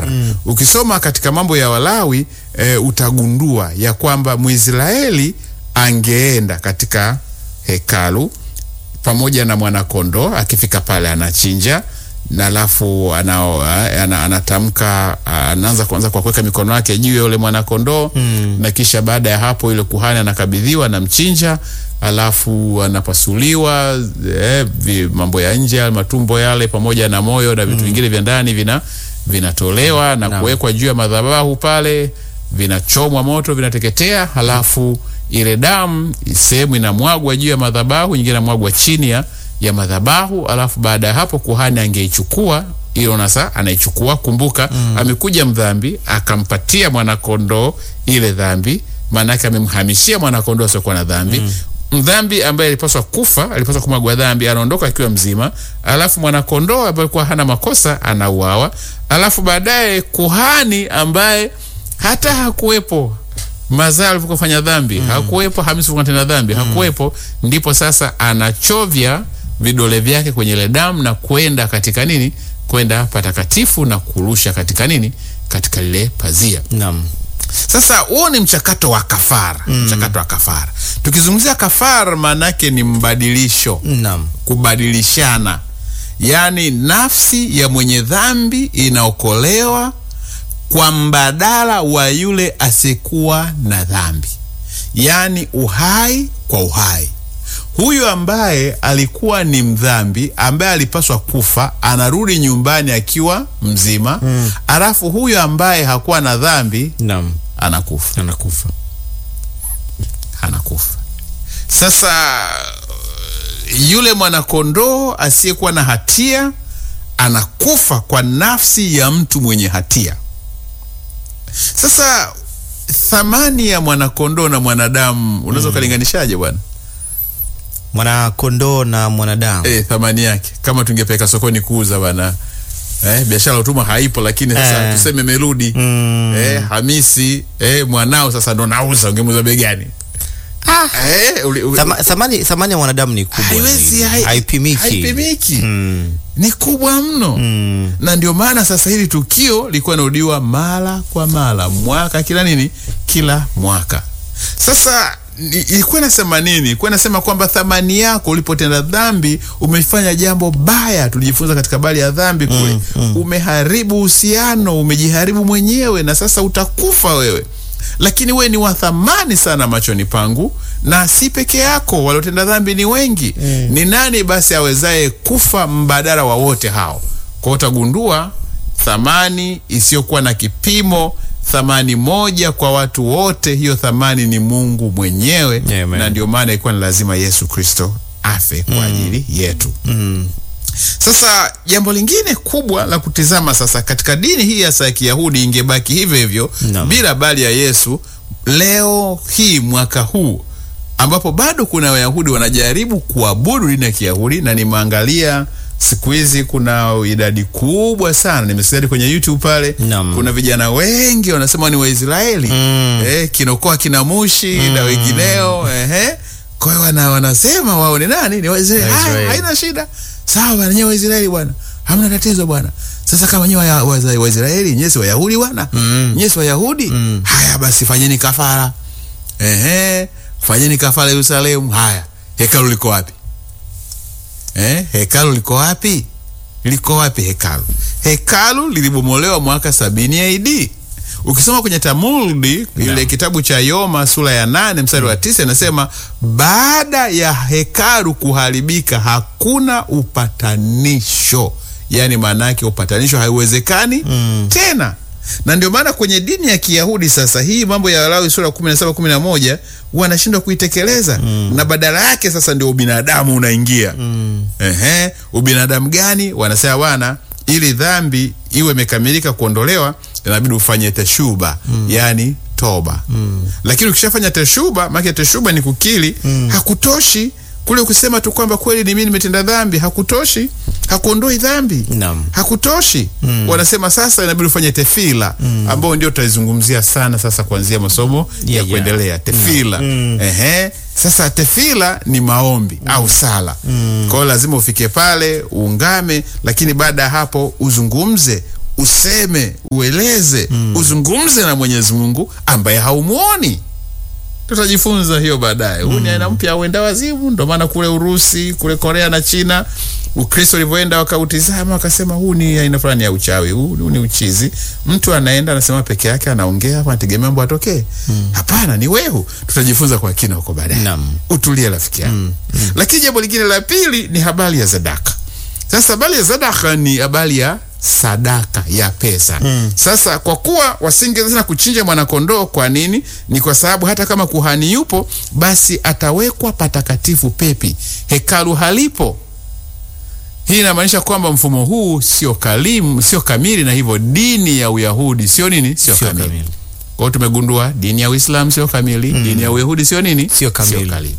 kafara. Ukisoma katika mambo ya Walawi e, utagundua ya kwamba Mwisraeli angeenda katika hekalu pamoja na mwanakondoo, akifika pale anachinja na alafu ana, ana, anatamka anaanza kwanza kwa kuweka mikono yake juu ya yule mwanakondoo mm. na kisha baada ya hapo yule kuhani anakabidhiwa na mchinja, alafu anapasuliwa eh, vi, mambo ya nje matumbo yale pamoja na moyo na vitu vingine vya ndani vina vinatolewa na Naam. kuwekwa juu ya madhabahu pale, vinachomwa moto, vinateketea, halafu ile damu sehemu inamwagwa juu ya madhabahu, nyingine inamwagwa chini ya ya madhabahu, alafu baada ya hapo kuhani angeichukua hiyo nasa, anaichukua. Kumbuka amekuja mdhambi, akampatia mwanakondoo ile dhambi, maanake amemhamishia mwanakondoo asiokuwa na dhambi mdhambi ambaye alipaswa kufa, alipaswa kumwagwa dhambi, anaondoka akiwa mzima, alafu mwanakondoo ambaye alikuwa hana makosa anauawa, alafu baadaye kuhani ambaye hata hakuwepo mazao alivyofanya dhambi hakuwepo, Hamisi tena dhambi hakuwepo, ndipo sasa anachovya vidole vyake kwenye ile damu na kwenda katika nini, kwenda patakatifu na kurusha katika nini, katika lile pazia. Naam. Sasa huo ni mchakato wa kafara. Mchakato wa kafara, tukizungumzia kafara, maanake ni mbadilisho, Naam. kubadilishana, yaani nafsi ya mwenye dhambi inaokolewa kwa mbadala wa yule asiyekuwa na dhambi, yaani uhai kwa uhai. Huyu ambaye alikuwa ni mdhambi ambaye alipaswa kufa anarudi nyumbani akiwa mzima, alafu huyu ambaye hakuwa na dhambi Naam. anakufa Anakufa. anakufa. Sasa yule mwanakondoo asiyekuwa na hatia anakufa kwa nafsi ya mtu mwenye hatia. Sasa thamani ya mwanakondoo na mwanadamu unaweza ukalinganishaje bwana? Mwanakondoo na mwanadamu. Eh, thamani yake kama tungepeleka sokoni kuuza bwana. Eh, biashara ya utumwa haipo, lakini sasa Eh. tuseme Meludi Mm. eh, Hamisi eh, mwanao sasa ndo nauza, ungemuuza bei gani? Eh, uli- uli- Thama- Thamani thamani ya mwanadamu ni kubwa. haiwezi zaidi. hai- haipimiki. haipimiki. Mm. ni kubwa mno Mm. na ndio maana sasa hili tukio lilikuwa narudiwa mara kwa mara mwaka kila nini kila mwaka sasa ni- ilikuwa inasema nini ilikuwa inasema kwamba thamani yako ulipotenda dhambi umefanya jambo baya tulijifunza katika habari ya dhambi kule umeharibu uhusiano umejiharibu mwenyewe na sasa utakufa wewe lakini wewe ni wa thamani sana machoni pangu na si peke yako waliotenda dhambi ni wengi ni nani basi awezaye kufa mbadala wa wote hao kwao utagundua thamani isiyokuwa na kipimo thamani moja kwa watu wote hiyo thamani ni mungu mwenyewe Amen. na ndio maana ilikuwa ni lazima yesu kristo afe kwa ajili yetu Mm. sasa jambo lingine kubwa la kutizama sasa katika dini hii hasa ya Kiyahudi ingebaki hivyo hivyo Naam. bila habari ya Yesu leo hii mwaka huu ambapo bado kuna Wayahudi wanajaribu kuabudu dini ya Kiyahudi na nimeangalia siku hizi kuna idadi kubwa sana nimesikia kwenye YouTube pale Naam. kuna vijana wengi wanasema ni Waisraeli Mm. eh, kinokoa kinamushi na wengineo ehe kwa hiyo wana, wanasema wao ni nani ni Waisraeli Waisraeli. Haya, haina shida sawa bwana nyewe Waisraeli bwana hamna tatizo bwana sasa kama nyewe wa- wa- Waisraeli nyewe si Wayahudi bwana Mm. nyewe si Wayahudi haya basi fanyeni kafara ehe fanyeni kafara Yerusalemu haya hekalu liko wapi eh hekalu liko wapi liko wapi hekalu hekalu lilibomolewa mwaka sabini AD ukisoma kwenye Talmudi ile kitabu cha Yoma sura ya nane mstari wa tisa inasema baada ya hekalu kuharibika hakuna upatanisho yaani maana yake upatanisho haiwezekani tena na ndio maana kwenye dini ya Kiyahudi sasa hii mambo ya Walawi sura 17 11 wanashindwa kuitekeleza na badala yake sasa ndio ubinadamu unaingia Ehe, ubinadamu gani? Wanasema bwana, ili dhambi iwe imekamilika kuondolewa, inabidi ufanye teshuba, yani toba. Lakini ukishafanya teshuba, maana teshuba ni kukiri, hakutoshi kule kusema tu kwamba kweli ni mimi nimetenda dhambi, hakutoshi, hakuondoi dhambi Naam. hakutoshi wanasema sasa inabidi ufanye tefila ambao ndio tutaizungumzia sana sasa kuanzia masomo ya Yeah, kuendelea tefila Ehe. sasa tefila ni maombi au sala kwa hiyo lazima ufike pale uungame lakini baada ya hapo uzungumze useme ueleze uzungumze na mwenyezi mungu ambaye haumuoni tutajifunza hiyo baadaye huu ni aina mpya auenda wazimu ndo maana kule urusi kule korea na china ukristo ulivyoenda wakautizama wakasema huu ni aina fulani ya uchawi huu, huu ni uchizi mtu anaenda anasema peke yake anaongea hapo anategemea mambo atokee hapana ni wehu tutajifunza kwa kina huko baadaye Naam. utulie rafiki yangu lakini jambo lingine la pili ni habari ya zadaka sasa habari ya sadaka ni habari ya sadaka ya pesa mm. Sasa kwa kuwa wasingeweza tena kuchinja mwanakondoo, kwa nini? Ni kwa sababu hata kama kuhani yupo, basi atawekwa patakatifu pepi, hekalu halipo. Hii inamaanisha kwamba mfumo huu sio kalimu, sio kamili, na hivyo dini ya Uyahudi sio nini, sio Sio kamili. kamili. Kwa hiyo tumegundua dini ya Uislamu sio kamili, dini ya Uyahudi sio nini, Sio kamili.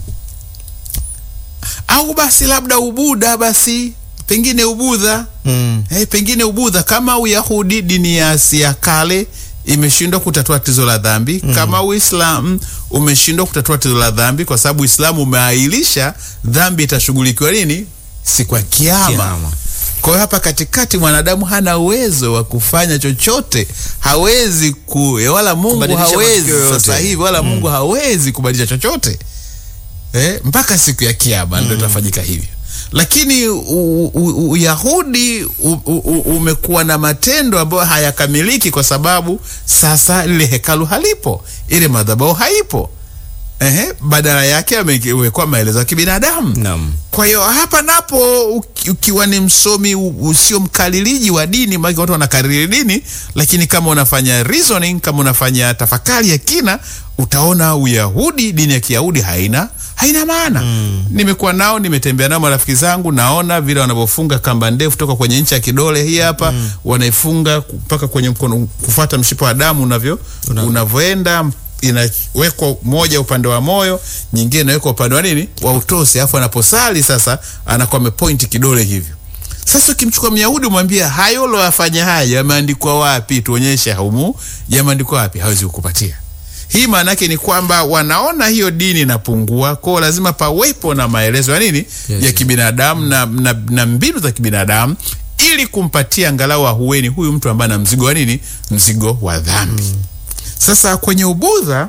Au basi labda Ubuda, basi pengine Ubudha Mm. Eh, pengine Ubudha kama Uyahudi, dini ya Asia kale imeshindwa kutatua tatizo la dhambi kama Uislamu umeshindwa kutatua tatizo la dhambi, kwa sababu Uislamu umeahirisha dhambi itashughulikiwa lini? Siku ya Kiyama. Kiyama. Kwa hiyo hapa katikati mwanadamu hana uwezo wa kufanya chochote, hawezi ku, eh, wala Mungu Kubadilisha hawezi matukio yoyote. sasa hivi, wala Mungu hawezi kubadilisha chochote eh, mpaka siku ya Kiyama ndio itafanyika hivyo. Lakini u- u- Uyahudi u- u- u- umekuwa na matendo ambayo hayakamiliki kwa sababu sasa lile hekalu halipo, ile madhabahu haipo. Ehe, badala yake amewekwa maelezo ya kibinadamu. Naam. Kwa hiyo hapa napo uki- ukiwa ni msomi u- usio mkaliliji wa dini, maana watu wanakariri dini, lakini kama unafanya reasoning, kama unafanya tafakari ya kina, utaona Uyahudi, dini ya Kiyahudi haina haina maana. Nimekuwa nao, nimetembea nao marafiki zangu, naona vile wanavyofunga kamba ndefu toka kwenye ncha ya kidole hii hapa, wanaifunga mpaka kwenye mkono, kufuata mshipa wa damu unavyo unavyoenda inawekwa moja upande wa moyo, nyingine inawekwa upande wa nini wa utosi, alafu anaposali sasa anakuwa amepointi kidole hivyo. Sasa ukimchukua Myahudi umwambia hayo loyafanya haya yameandikwa wapi? Tuonyeshe humu yameandikwa wapi? Hawezi kukupatia. Hii maana yake ni kwamba wanaona hiyo dini inapungua, kwao lazima pawepo na maelezo ya nini Yes. ya kibinadamu na, na, na mbinu za kibinadamu ili kumpatia angalau ahueni huyu mtu ambaye ana mzigo wa nini, mzigo wa dhambi. Sasa kwenye Ubudha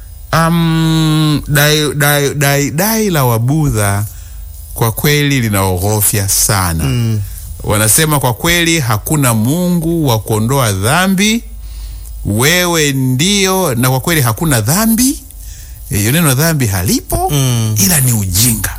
um, dai, dai, dai, dai la Wabudha kwa kweli linaogofya sana mm. Wanasema kwa kweli hakuna Mungu wa kuondoa dhambi, wewe ndio, na kwa kweli hakuna dhambi. Hiyo neno dhambi halipo Mm. ila ni ujinga.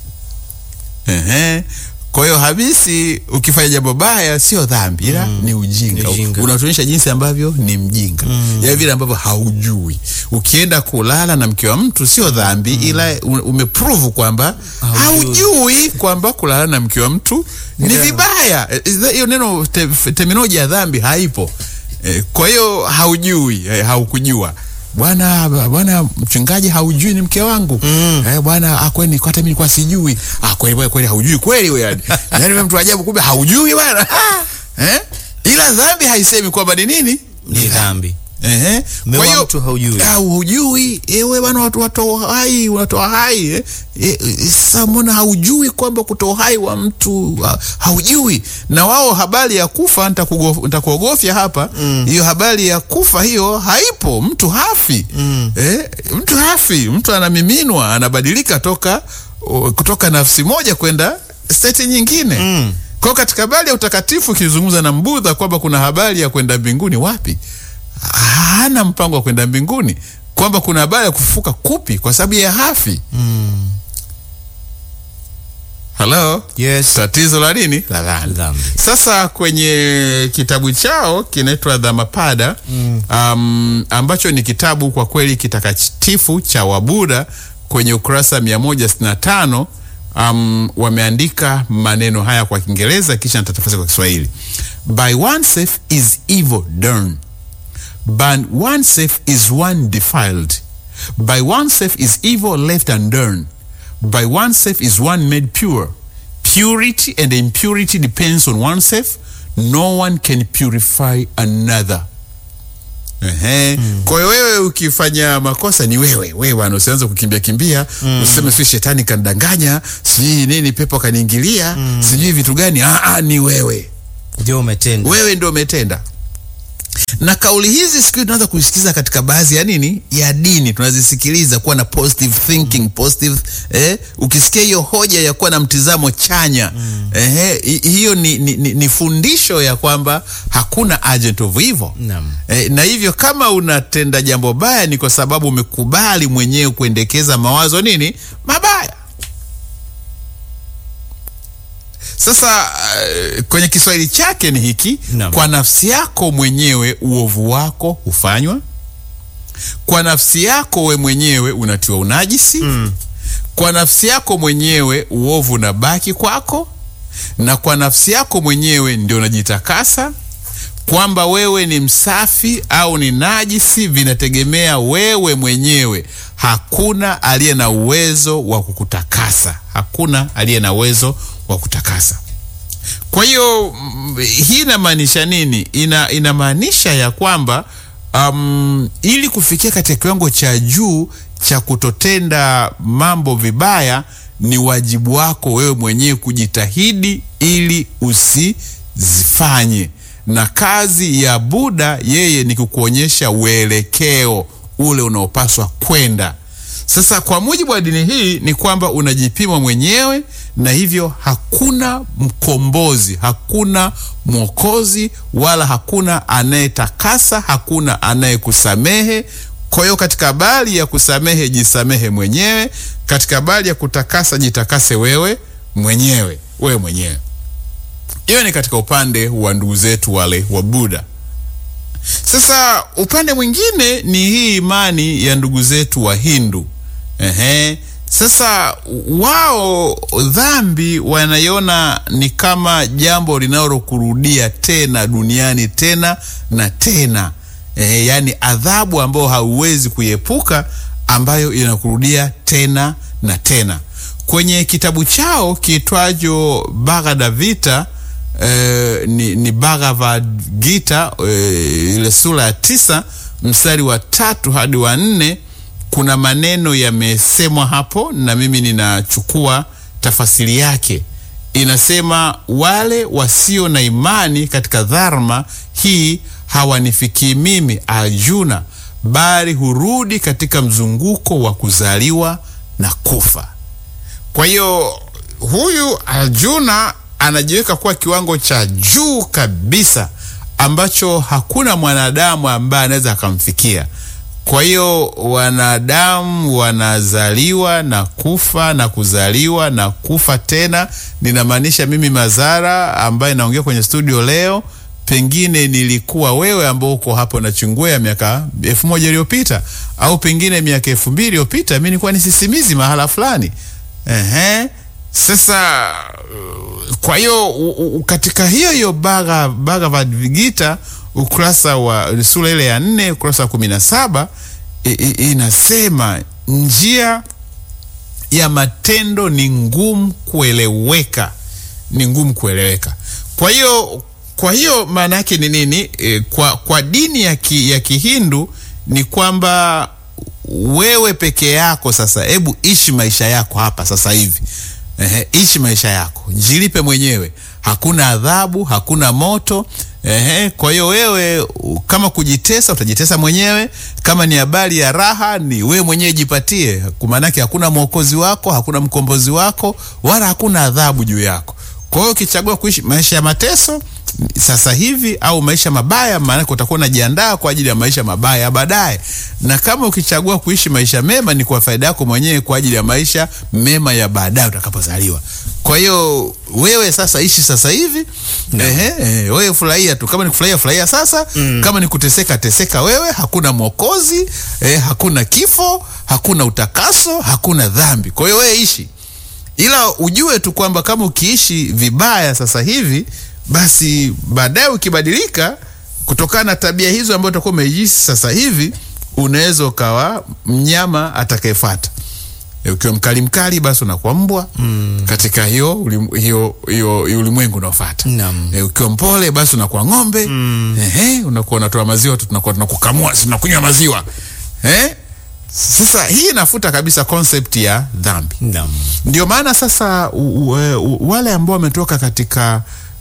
Ehe. Kwa hiyo habisi, ukifanya jambo baya sio dhambi ila ni ujinga. Ni ujinga. Unatuonyesha jinsi ambavyo ni mjinga, ya vile ambavyo haujui. Ukienda kulala na mke wa mtu sio dhambi ila u- umeprove kwamba Haujui. haujui kwamba kulala na mke wa mtu ni Yeah. vibaya. Eh, is that- Hiyo neno te, terminology ya dhambi haipo. Eh, Kwa hiyo haujui, eh, haukujua bwana bwana mchungaji haujui ni mke wangu Mm. eh, bwana ah, kweli hata mimi nilikuwa sijui ah, kweli bwana, kweli haujui kweli wewe yani yani wewe mtu ajabu kumbe haujui bwana eh? ila dhambi haisemi kwamba ni nini Ni dhambi. Ehe. Mme Kwa wa hiyo mtu haujui. ah, hujui ewe bwana watu watoa hai unatoa hai eh? E, sasa mbona haujui kwamba kutoa hai wa mtu ha, haujui na wao habari ya kufa nitakugo- nitakuogofya hapa hiyo habari ya kufa hiyo haipo mtu hafi eh, mtu hafi mtu anamiminwa anabadilika toka o, kutoka nafsi moja kwenda state nyingine Mm. kwa hiyo katika habari ya utakatifu ukizungumza na mbudha kwamba kuna habari ya kwenda mbinguni wapi hana mpango wa kwenda mbinguni kwamba kuna habari ya kufufuka kupi kwa sababu ya hafi halo Yes. tatizo la nini la dhambi Dhambi. sasa kwenye kitabu chao kinaitwa dhamapada um, ambacho ni kitabu kwa kweli kitakatifu cha wabuda kwenye ukurasa 165 um, wameandika maneno haya kwa kiingereza kisha nitatafsiri kwa kiswahili by oneself is evil done by oneself is one defiled. By oneself is evil left undone. By oneself is one made pure. Purity and impurity depends on oneself. No one can purify another. Ehe. Kwa hiyo wewe ukifanya makosa ni wewe wewe bwana, usianze kukimbia kimbia useme sijui shetani kanidanganya, sijui nini, pepo kaniingilia, sijui vitu gani. Ah, ah, ni wewe ndio umetenda. wewe ndio umetenda na kauli hizi siku hizi tunaanza kuisikiza katika baadhi ya nini ya dini tunazisikiliza kuwa na positive thinking positive eh, ukisikia hiyo hoja ya kuwa na mtizamo chanya eh, hi- hiyo ni, ni, ni, ni fundisho ya kwamba hakuna agent of evil Naam. eh, na hivyo kama unatenda jambo baya ni kwa sababu umekubali mwenyewe kuendekeza mawazo nini mabaya sasa uh, kwenye kiswahili chake ni hiki Naam. kwa nafsi yako mwenyewe uovu wako hufanywa kwa nafsi yako we mwenyewe unatiwa unajisi mm. kwa nafsi yako mwenyewe uovu unabaki kwako na kwa nafsi yako mwenyewe ndio unajitakasa kwamba wewe ni msafi au ni najisi vinategemea wewe mwenyewe hakuna aliye na uwezo wa kukutakasa hakuna aliye na uwezo wa kutakasa kwa hiyo mm, hii inamaanisha nini ina inamaanisha ya kwamba um, ili kufikia katika kiwango cha juu cha kutotenda mambo vibaya ni wajibu wako wewe mwenyewe kujitahidi ili usizifanye na kazi ya buda yeye ni kukuonyesha uelekeo ule unaopaswa kwenda sasa kwa mujibu wa dini hii ni kwamba unajipima mwenyewe na hivyo hakuna mkombozi hakuna mwokozi wala hakuna anayetakasa hakuna anayekusamehe kwa hiyo katika habari ya kusamehe jisamehe mwenyewe katika habari ya kutakasa jitakase wewe mwenyewe wewe mwenyewe hiyo ni katika upande wa ndugu zetu wale wa buda sasa upande mwingine ni hii imani ya ndugu zetu wa hindu Ehe. Sasa wao dhambi wanaiona ni kama jambo linalokurudia tena duniani tena na tena Ehe, yaani adhabu ambayo hauwezi kuiepuka ambayo inakurudia tena na tena kwenye kitabu chao kiitwacho Bhagavad Gita eh, ni, ni Bhagavad Gita eh, ile sura ya tisa mstari wa tatu hadi wa nne kuna maneno yamesemwa hapo na mimi ninachukua tafasiri yake inasema wale wasio na imani katika dharma hii hawanifikii mimi arjuna bali hurudi katika mzunguko wa kuzaliwa na kufa kwa hiyo huyu arjuna anajiweka kuwa kiwango cha juu kabisa ambacho hakuna mwanadamu ambaye anaweza akamfikia kwa hiyo wanadamu wanazaliwa na kufa na kuzaliwa na kufa tena ninamaanisha mimi mazara ambaye naongea kwenye studio leo pengine nilikuwa wewe ambao uko hapo nachungwea miaka elfu moja iliyopita au pengine miaka elfu mbili iliyopita mi nilikuwa ni sisimizi mahala fulani Ehe. Sasa uh, kwa hiyo u- u- katika hiyo hiyo Bhaga- Bhagavad Gita ukurasa wa sura ile ya nne ukurasa wa kumi na saba i- i- inasema njia ya matendo ni ngumu kueleweka, ni ngumu kueleweka. Kwa hiyo kwa hiyo maana yake ni nini? E, kwa, kwa dini ya, ki, ya Kihindu ni kwamba wewe peke yako sasa, hebu ishi maisha yako hapa sasa hivi. Ehe, ishi maisha yako, jilipe mwenyewe, hakuna adhabu, hakuna moto. Ehe, kwa hiyo wewe u- kama kujitesa utajitesa mwenyewe, kama ni habari ya raha ni wewe mwenyewe jipatie, maanake hakuna mwokozi wako, hakuna mkombozi wako, wala hakuna adhabu juu yako. Kwa hiyo ukichagua kuishi maisha ya mateso sasa hivi au maisha mabaya, maanake utakuwa unajiandaa kwa ajili ya maisha mabaya ya baadaye. Na kama ukichagua kuishi maisha mema, ni kwa faida yako mwenyewe kwa ajili ya maisha mema ya baadaye utakapozaliwa. Kwa hiyo wewe sasa ishi sasa hivi ehe, ehe, wewe furahia tu. Kama ni kufurahia furahia sasa, kama ni kuteseka teseka wewe. Hakuna mwokozi eh, hakuna kifo, hakuna utakaso, hakuna dhambi. Kwa hiyo wewe ishi ila ujue tu kwamba kama ukiishi vibaya sasa hivi basi baadaye ukibadilika kutokana na tabia hizo ambayo utakuwa umeishi sasa hivi unaweza ukawa mnyama atakayefata E, ukiwa mkali mkali basi unakuwa mbwa mm. katika hiyo ulim, hiyo hiyo hiyo ulimwengu unaofata Naam. e, ukiwa mpole basi unakuwa ng'ombe mm. ehe unakuwa unatoa maziwa tu tunakuwa tunakukamua si tunakunywa maziwa eh sasa hii inafuta kabisa concept ya dhambi Naam. ndio maana sasa u, u, u, wale ambao wametoka katika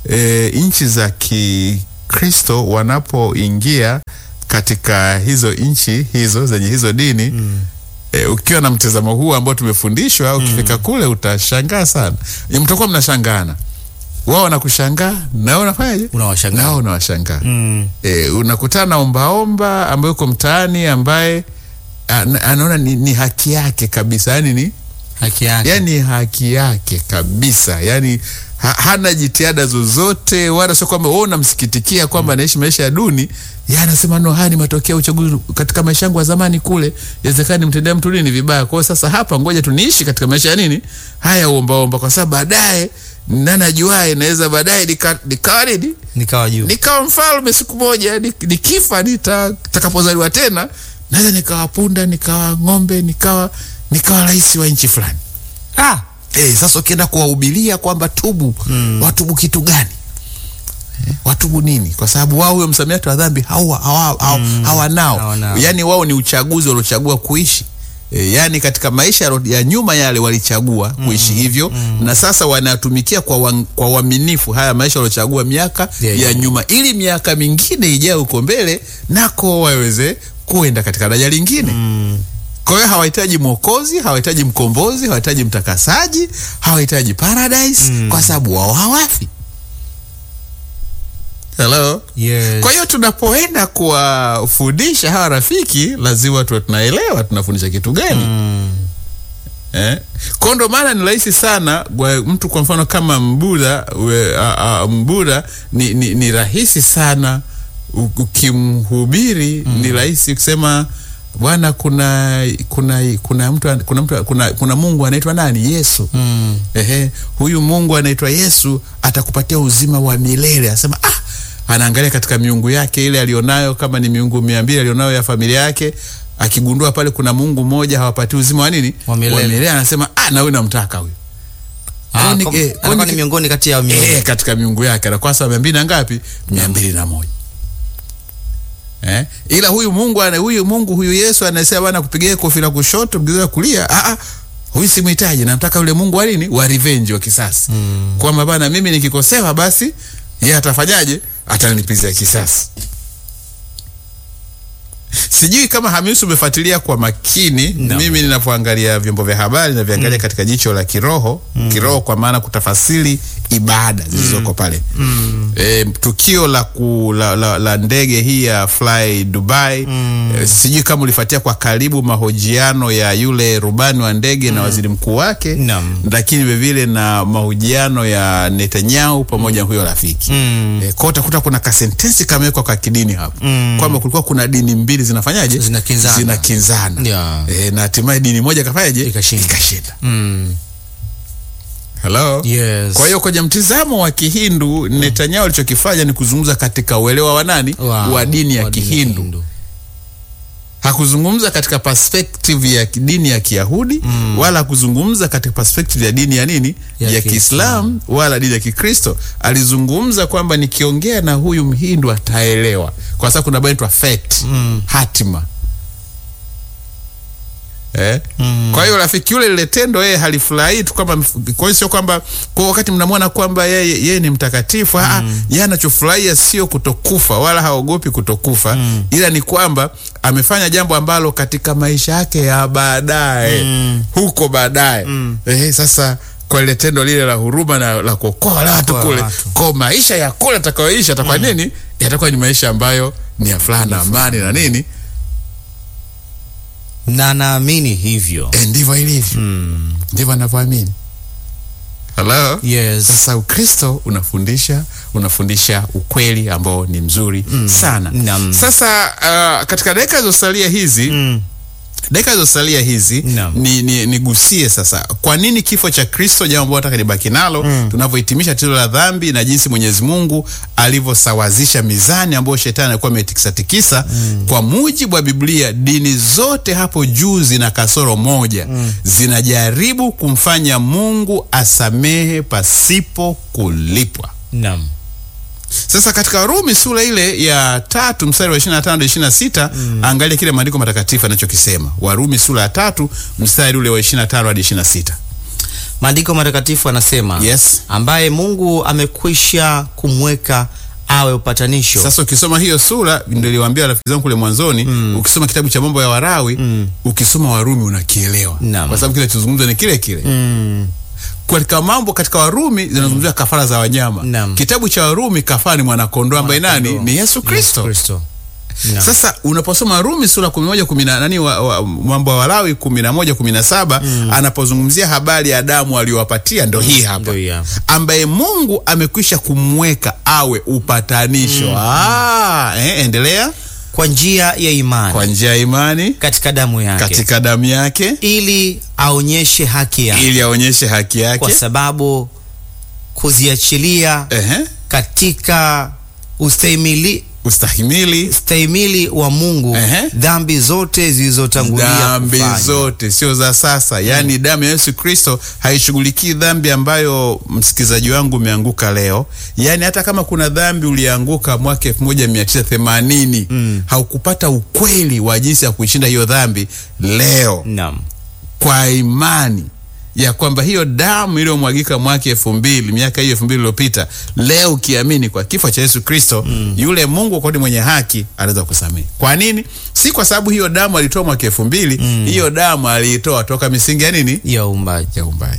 e, nchi za Kikristo wanapoingia katika hizo nchi hizo zenye hizo dini mm. E, ukiwa na mtazamo huu ambao tumefundishwa ukifika kule utashangaa sana. E, mtakuwa mnashangana, wao wanakushangaa na wewe unafanyaje? Unawashangaa. Nao unawashangaa Mm. e, unakutana na ombaomba ambaye uko mtaani ambaye ana- anaona ni, ni haki yake kabisa, yani ni Haki yake. yani haki yake kabisa, yani ha, hana jitihada zozote, wala sio kwamba wewe unamsikitikia kwamba anaishi maisha ya duni. Yeye anasema no, haya ni matokeo ya uchaguzi katika maisha yangu ya zamani kule, inawezekana nimtendea mtu nini vibaya. Kwa hiyo sasa hapa, ngoja tu niishi katika maisha ya nini haya uombaomba, kwa sababu baadaye nani ajuae, naweza baadaye nika- nikawa nini Nikawa juu. nikawa mfalme siku moja, ni- nikifa nita- nitakapozaliwa tena naweza nikawa punda, nikawa ng'ombe, nikawa nikawa rais wa nchi fulani. Ah, Eh, sasa ukienda kuwahubiria kwamba tubu, watubu kitu gani? Eh, watubu nini? Kwa sababu wao huyo msamiati wa dhambi hawa hawa- hawa- hawanao. hawanao. Yaani wao ni uchaguzi waliochagua kuishi. E, yaani katika maisha yalo- ya nyuma yale walichagua kuishi hivyo na sasa wanatumikia kwa wan- kwa uaminifu haya maisha waliochagua miaka Yeah, ya yeah. nyuma ili miaka mingine ijayo huko mbele nako waweze kuenda katika daraja lingine. Kwa hiyo hawahitaji mwokozi, hawahitaji mkombozi, hawahitaji mtakasaji, hawahitaji paradise kwa sababu wao hawafi. Hello? yes. Kwa hiyo tunapoenda kuwafundisha hawa rafiki, lazima tuwe tunaelewa tunafundisha kitu gani. Mm. Eh? Kwa ndo maana ni rahisi sana kwa mtu kwa mfano kama Mbudha we, a, a, Mbudha ni, ni, ni rahisi sana u- ukimhubiri ni rahisi kusema bwana kuna kuna kuna mtu an- kuna mtu kuna, kuna Mungu anaitwa nani Yesu Mm. Ehe, huyu Mungu anaitwa Yesu atakupatia uzima wa milele. Anasema ah, anaangalia katika miungu yake ile alionayo, kama ni miungu mia mbili alionayo ya familia yake, akigundua pale kuna Mungu mmoja hawapatii uzima wa nini Wa milele. anasema ah, na huyu namtaka huyu Ah, Kwani- kwa- eh, anakuwa kwani- ni miongoni kati ya miungu. eh, katika miungu yake anakuwa sawa mia mbili na ngapi? mia mbili na moja. Eh? Ila huyu Mungu ana huyu Mungu huyu Yesu anasema bwana kupigia kofi la kushoto mgeuza la kulia. Ah ah. Huyu simhitaji, namtaka yule Mungu wa nini? Wa revenge wa kisasi. Mm. Kwamba bana mimi nikikosewa basi yeye atafanyaje? Atanilipizia kisasi. Sijui kama Hamisi umefuatilia kwa makini No. mimi ninapoangalia vyombo vya habari na viangalia katika jicho la kiroho kiroho, kwa maana kutafasiri ibada zilizoko pale e, tukio la, ku, la, la, la ndege hii ya Fly Dubai e, sijui kama ulifuatia kwa karibu mahojiano ya yule rubani wa ndege na waziri mkuu wake Naam. lakini vilevile na mahojiano ya Netanyahu pamoja na huyo rafiki Mm. e, kwa utakuta kuna kasentensi kamewekwa kwa kidini hapo Mm. kwamba kulikuwa kuna dini mbili zinafanyaje Zinakinzana. zinakinzana Yeah. e, na hatimaye dini moja kafanyaje Ikashinda. ikashinda Mm. Hello? Yes. Kwa hiyo kwenye mtizamo wa Kihindu Netanyahu alichokifanya ni kuzungumza katika uelewa wa nani Wow. wa dini ya Wa dini Kihindu. Hakuzungumza katika perspective ya dini ya Kiyahudi wala hakuzungumza katika perspective ya dini ya nini Ya ya, Kiislamu wala dini ya Kikristo. Alizungumza kwamba nikiongea na huyu Mhindu ataelewa, kwa sababu kuna inaitwa fate, hatima Eh? Kwa hiyo rafiki yule lile tendo yeye halifurahi tu kwamba kwa hiyo sio kwamba kwa wakati mnamwona kwamba yeye yeye ni mtakatifu mm. yeye anachofurahia sio kutokufa wala haogopi kutokufa ila ni kwamba amefanya jambo ambalo katika maisha yake ya baadaye huko baadaye eh, sasa kwa lile tendo lile la huruma na la kuokoa wale watu Kuokoa kule watu. kwa maisha ya kule atakayoishi atakuwa nini yatakuwa ni maisha ambayo ni ya furaha na amani na nini na naamini hivyo Eh, ndivyo ilivyo ndivyo anavyoamini Hello? yes. Sasa Ukristo unafundisha unafundisha ukweli ambao ni mzuri sana. Naam. Sasa uh, katika dakika zilizosalia hizi Mm. dakika zilizosalia hizi Naam. ni, ni, nigusie sasa kwa nini kifo cha Kristo, jambo ambalo nataka nibaki nalo tunavyohitimisha tendo la dhambi na jinsi Mwenyezi Mungu alivyosawazisha mizani ambayo shetani alikuwa ametikisa tikisa. Kwa mujibu wa Biblia, dini zote hapo juu zina kasoro moja, zinajaribu kumfanya Mungu asamehe pasipo kulipwa. Naam. Sasa katika Warumi sura ile ya tatu mstari wa 25 hadi 26, angalia kile maandiko matakatifu anachokisema. Warumi sura ya tatu mstari ule wa 25 hadi 26. Maandiko matakatifu anasema Yes. ambaye Mungu amekwisha kumweka awe upatanisho. Sasa ukisoma hiyo sura, ndio niliwaambia rafiki zangu kule mwanzoni, ukisoma kitabu cha mambo ya Warawi, ukisoma Warumi unakielewa, Naam. kwa sababu kile tuzungumza ni kile kile Mm, katika mambo katika Warumi zinazungumzia kafara za wanyama. Naam. Kitabu cha Warumi kafara ni mwanakondoo ambaye nani? Mwanakondoo. Ni Yesu Kristo. Kristo. Naam. Sasa unaposoma Rumi sura kumi moja kumi na nani wa, wa, mambo ya Walawi kumi na moja kumi na saba anapozungumzia habari ya damu aliyowapatia ndo hii hapa Ndio hii hapa. ambaye Mungu amekwisha kumweka awe upatanisho. Ah, eh, endelea Kwa njia ya imani kwa njia ya imani katika damu yake katika damu yake ili aonyeshe haki yake ili aonyeshe haki kwa yake. sababu kuziachilia Ehe, katika ustahimili ustahimili ustahimili wa Mungu Ehe. dhambi zote zilizotangulia dhambi kufanywa. zote sio za sasa, yaani damu ya Yesu Kristo haishughulikii dhambi ambayo msikilizaji wangu umeanguka leo. Yaani hata kama kuna dhambi ulianguka mwaka 1980 haukupata ukweli wa jinsi ya kuishinda hiyo dhambi leo Naam. kwa imani ya kwamba hiyo damu iliyomwagika mwaka elfu mbili miaka hiyo elfu mbili iliyopita, leo ukiamini kwa kifo cha Yesu Kristo yule Mungu kwani mwenye haki anaweza kusamehe. Kwa nini? Si kwa sababu hiyo damu alitoa mwaka elfu mbili hiyo damu aliitoa toka misingi ya nini? ya uumbaji. Ya uumbaji.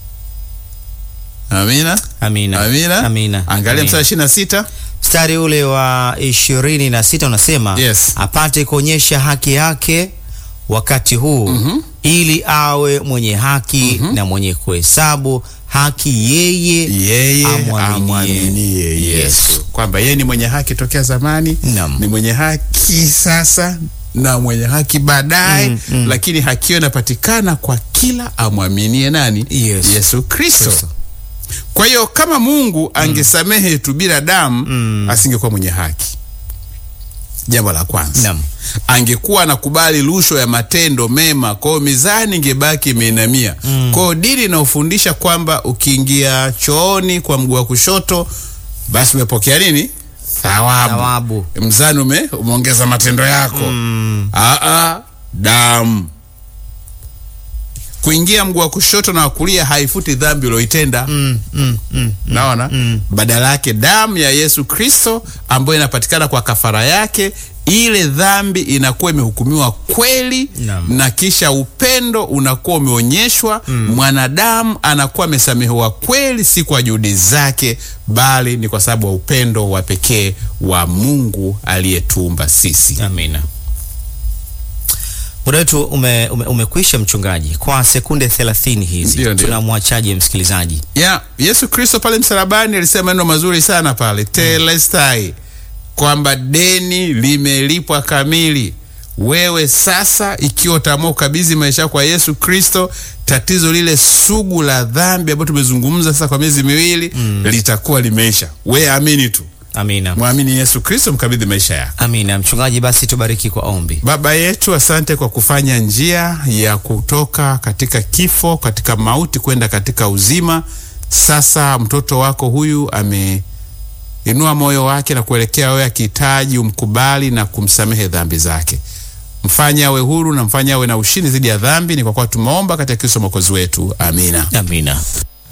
Amina, Amina. amina, Amina. Angalia Amina. mstari ishirini na sita Mstari ule wa ishirini na sita unasema Yes. apate kuonyesha haki yake wakati huu ili awe mwenye haki na mwenye kuhesabu haki yeye yeye Amwaminie amwaminie Yesu, Yesu. kwamba yeye ni mwenye haki tokea zamani, Naam. ni mwenye haki sasa na mwenye haki baadaye, lakini haki hiyo inapatikana kwa kila amwaminie nani? Yesu. Yesu Kristo. Kristo. Kwa hiyo kama Mungu angesamehe tu bila damu, asingekuwa mwenye haki. Jambo la kwanza Naam. angekuwa anakubali rushwa ya matendo mema, kwa hiyo mizani ingebaki imeinamia. Kwa hiyo dini inaofundisha kwamba ukiingia chooni kwa mguu wa kushoto, basi umepokea nini? Thawabu. Thawabu. Mzani ume, umeongeza matendo yako. Aa, damu kuingia mguu wa kushoto na wa kulia haifuti dhambi ulioitenda. Mm, mm, mm. Naona badala yake damu ya Yesu Kristo ambayo inapatikana kwa kafara yake, ile dhambi inakuwa imehukumiwa kweli Naam. na kisha upendo unakuwa umeonyeshwa. Mwanadamu anakuwa amesamehewa kweli, si kwa juhudi zake, bali ni kwa sababu ya upendo wa pekee wa Mungu aliyetuumba sisi. Amina. Muda wetu ume, ume, umekwisha mchungaji, kwa sekunde 30 hizi Ndio, ndio. tunamwachaje msikilizaji? ya Yesu Kristo pale msalabani alisema maneno mazuri sana pale telestai, kwamba deni limelipwa kamili. Wewe sasa, ikiwa utaamua ukabidhi maisha yako kwa Yesu Kristo, tatizo lile sugu la dhambi ambayo tumezungumza sasa kwa miezi miwili litakuwa limeisha. We amini tu, Amina. mwamini Yesu Kristo, mkabidhi maisha yako. Amina. Mchungaji, basi tubariki kwa ombi. Baba yetu, asante kwa kufanya njia ya kutoka katika kifo, katika mauti kwenda katika uzima. Sasa mtoto wako huyu ameinua moyo wake na kuelekea wewe, akihitaji umkubali na kumsamehe dhambi zake. Mfanye awe huru na mfanye awe na ushindi dhidi ya dhambi. Ni kwa kuwa tumeomba katika Kristo mwokozi wetu, amina. Amina.